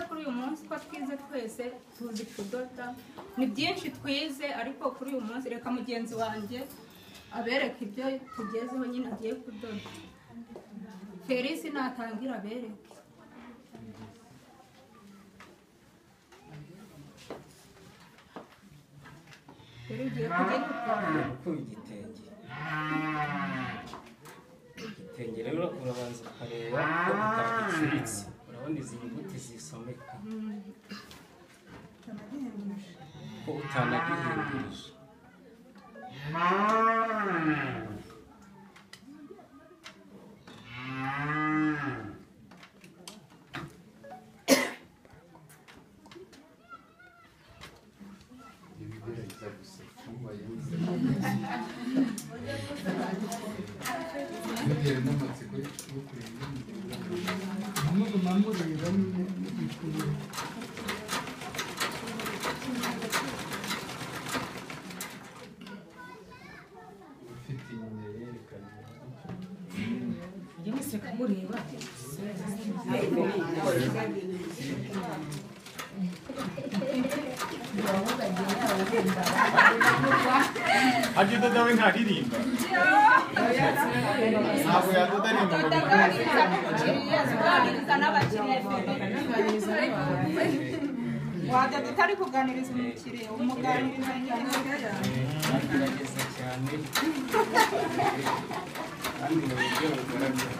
kuri uyu munsi ko twize twese tuzi kudoda ni byinshi twize ariko kuri uyu munsi reka mugenzi wanjye abereka ibyo tugezeho nyine agiye kudoda felisi natangira abereke rero ugiye kugenda ukora. Gukora igitenge igitenge rero urabanza ukareba ko utagicuritse urabona izi nyuguti zisomeka ko utanagihindurije ibigerageza gusa bitewe n'amatsiko yo kureba muruma mureba nyine mugikuru ufite inyuma yerekana Hajya udoda we ntaririmba ntabwo yadoda aririmba ngo Ataganiriza n'umukiriya, aganiriza n'abakiriya imbere. Wajya tutari kuganiriza umukiriya umuganiriza nyine agerageza cyane kandi mu buryo bugaragara